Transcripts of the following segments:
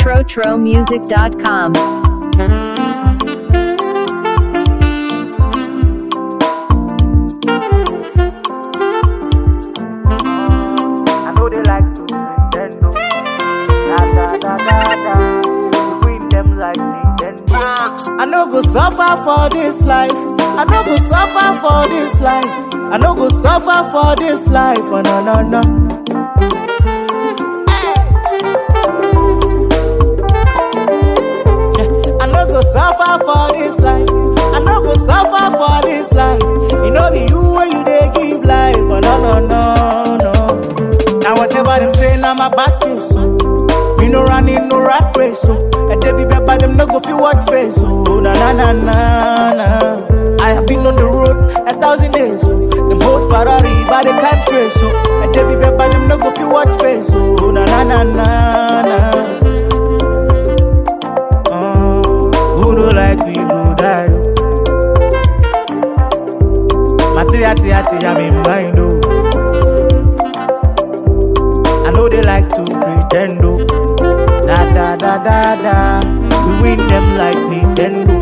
TroTroMusic.com. I know they like to Nintendo. Da da da da da. We win them like Nintendo. I no go suffer for this life. I no go suffer for this life. I no go suffer for this life. Oh no no no. Yeah, I no go suffer for this life. I no go suffer for this life. You know be you when you dey give life. Oh no no no no. Now whatever them say, now my back is so. Me no running no rat race so. And they be better them no go feel what face so. Na na na na na. I have been on the road a thousand days so. Them hold Ferrari but they can't trace so. And they be better them no go feel what face so. Na na na na na. Oh, who do like we go die? Mati ati ati I'm in mind oh. I know they like to pretend oh. Da da da da da. We win them like Nintendo.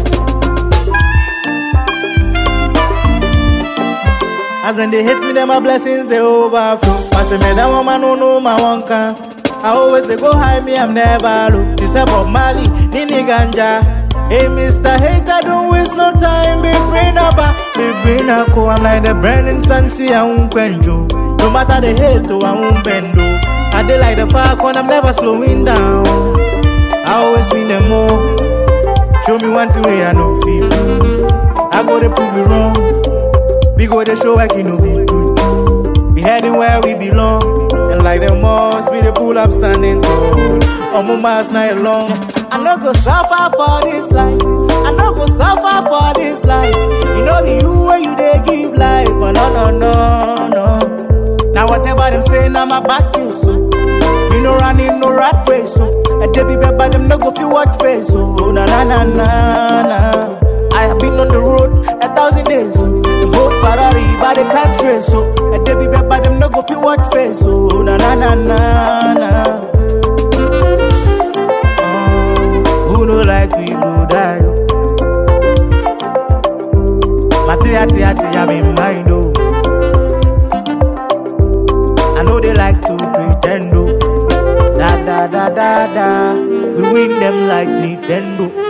As when they hate me, then my blessings they overflow. I say, man, that woman no know my one can. I always they go high me, I'm never low. This about Mali, Nini Ganja. Hey, Mr. Hater, don't waste no time. Big brain up, big brain up. I'm like the Brandon Sansi, I won't penjo. No matter the hate, oh, I won't bend. oh. I dey like the falcon, I'm never slowing down. I always win them more. Show me one thing way I know feel. I go to prove you wrong. We go to show like you know be true. We heading where we belong. And like the moss, we the pull up standing tall. On my miles night long. I no go suffer for this life. I no go suffer for this life. You know be you when you they give life. Oh no no no no. Now whatever them say, now my back is so. You know running no rat race so. And they be better them no go feel what face so. Na na na na na. I have been on the road a thousand days so. Them both Ferrari but they can't trace so. And they be better them no go feel what face so. Na na na na na. Oh, who no like we go die? oh. Mati ati ati I'm in mind oh. I know they like to pretend, oh. Da da da da da. We win them like Nintendo.